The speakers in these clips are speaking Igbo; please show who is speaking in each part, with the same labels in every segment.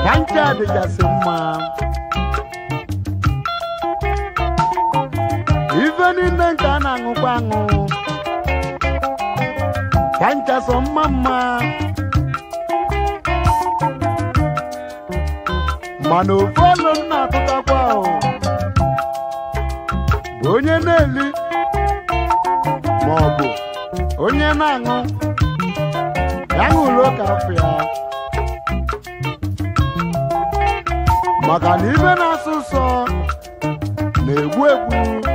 Speaker 1: ka ncha dịgasị mma ife niile nke a na-aṅụkwa aṅụ ka ncha sọ mma mma mana ofu olu m na-atụtakwa o bụ onye na-eli ma ọ bụ onye na-aṅụ ya ṅụrụ oke afọ ya maka na ibe na-asụ ụsọ na-egbu egbu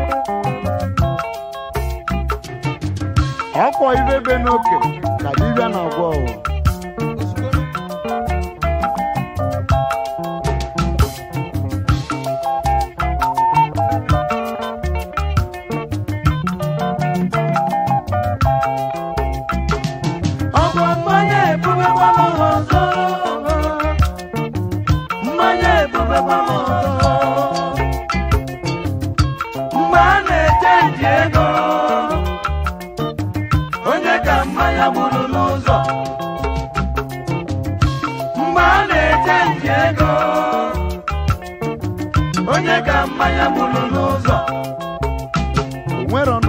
Speaker 1: ọkwọ ibe be n'oke ka dibịa na-agwọ o.
Speaker 2: ọkwa mmanya ebubekwala m ọzọ mmanya ebubekwala m ọzọ mgbe a na-eche nji ego onye ka mmanya gburu n'ụzọ mgbe a na-eche nji ego onye ka mmanya gburu n'ụzọ
Speaker 1: o nwere ọnụ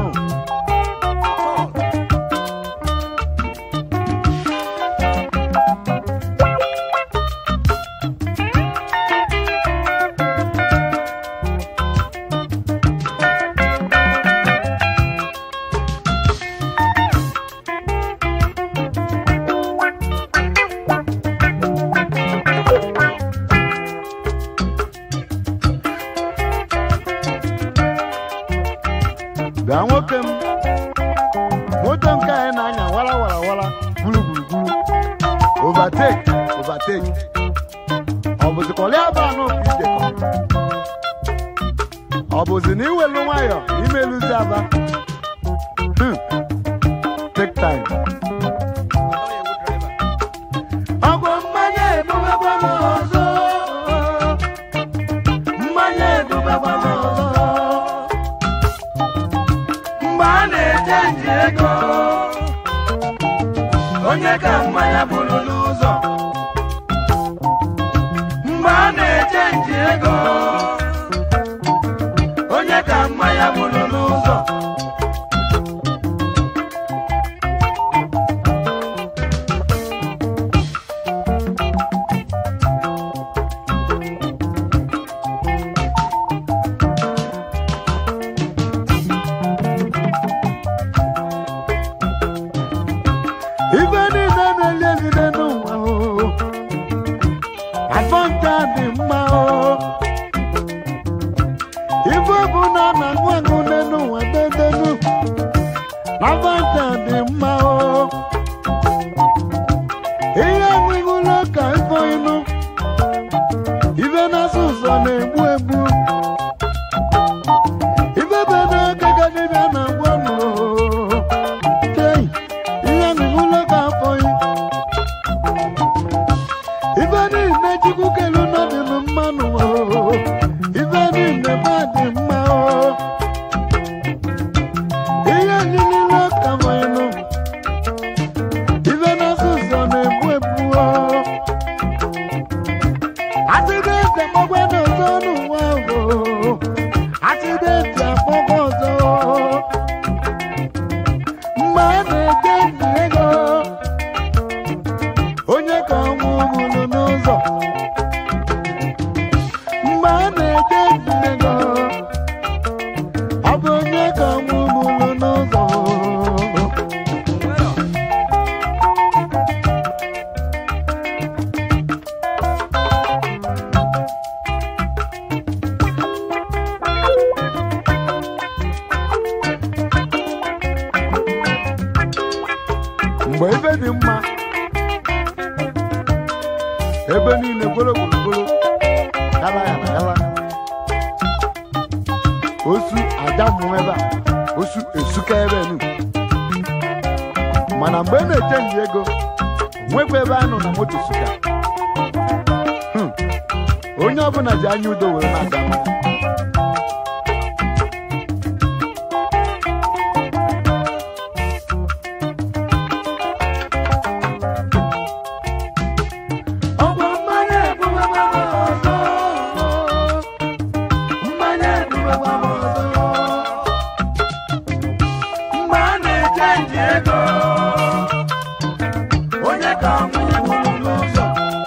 Speaker 1: bịa nwoke m moto nke anyị na-anya wara wara wara gburu gburugburu overtake overtake ọ bụzikọrọ ya bụ anụ ka ijekọ ọ bụzi na iwelu nwayọ na imeluzi aba Hmm. take time
Speaker 2: ọgwụ mmanya ebubekwa m ọzọ mmanya ebubekwa m ọzọ mgbe a na-eche nji ego onye ka mmanya bụrụ n'ụzọ mgbe a na-eche nji ego onye ka mmanya bụrụ n'ụzọ
Speaker 1: ife niile na-eli elile n'ụwa o afọ ncha dị mma o ife bụ na a na-aṅụ aṅụ n'ụwa dedenu afọ ncha dị mma o ihe aṅụṅụla ka ifo ịnụ ife na-asụ ụzọ na-egbu egbu ife be n'oge ka dibịa na-agwa nụ Chei, ihe aṅụṅụla ka afọ yi ife niile chukwu kelu n'ọdịnụ mmanụ o ife niile ma dị mma o ihe niile ka mọnụ ife na-asụ ụzọ na-egbu egbu o atịgo eze mọgwa n'ọzọ n'ụwa o atịgo eze akpọkwa ọzọ mgbe a na-eje ndị ego onye ka ọnwụ mụrụ n'ụzọ mgbe a na-eje ndị ego ọ bụ onye ka ọnwụ mụrụ n'ụzọ mgbe ebe dị mma ebe niile gbolo gburugburu gala ya na gala osu aja mmụọ ebe a osu esuka ebe nu mana mgbe ị na-eche nji ego nwekwa ebe a nọ na moto suka Hmm. onye ọbụla ji anya udo were na-aga mma.
Speaker 2: ọgwụ mmanya ebubekwa na-echenji ego onye ka ọnwụ gburu n'ụzọ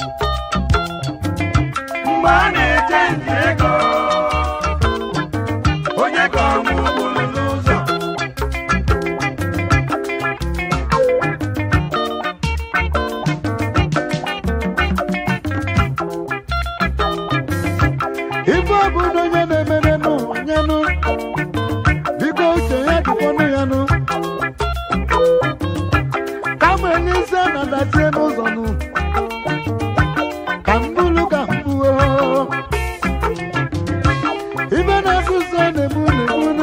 Speaker 2: mgbe a na-echenji ego onye ka ọnwụ gburu n'ụzọ
Speaker 1: ife ọbụla onye na-emere n'ụwa nyanụ biko uche ya dịkwanụ ya nụ kama enye isi a na-adazie n'ụzọ nụ ka mbulu ka mbuo ife na-asụ ụsọ na-egbu na-egbunu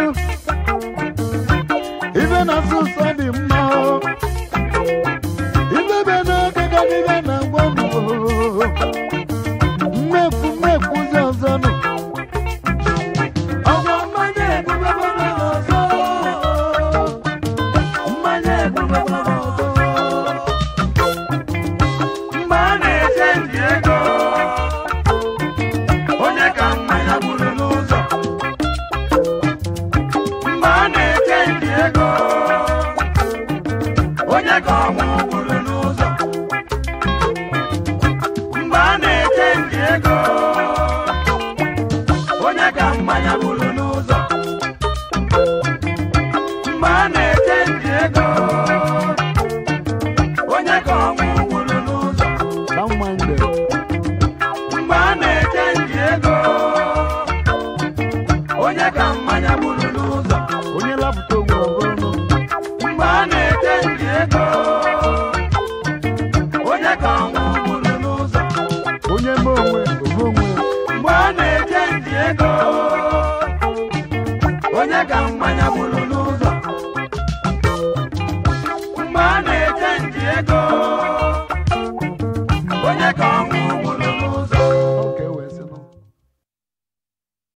Speaker 1: ife na-asụ ụsọ dị mma o. ife be n'oge ka dịbe na ngwa mmekwu mmekwuzi ọzọ nụ ọgwa mmanya ebubebere ọzọ mmanya ebubebere ọzọ
Speaker 2: mgbe a na-echenji ego onye ka mmanya gburu n'ụzọ mgbe a na-echenji ego onye ka ọnwụ gburu n'ụzọ mgbe a na-echenji ego onye ka mmanya gburu n'ụzọ mgbe a na-echenji ego onye ka ọnwụ gburu n'ụzọ
Speaker 1: ka mma mgbe
Speaker 2: mgbe a na-echenji ego onye ka mmanya gburu n'ụzọ
Speaker 1: onye lapụta ogwe ọbụrụ
Speaker 2: mgbe a na-echenji ego onye ka ọnwụ gburu n'ụzọ
Speaker 1: onye me onwe ome onwe
Speaker 2: mgbe a na-echenji ego onye ka mmanya gburu n'ụzọ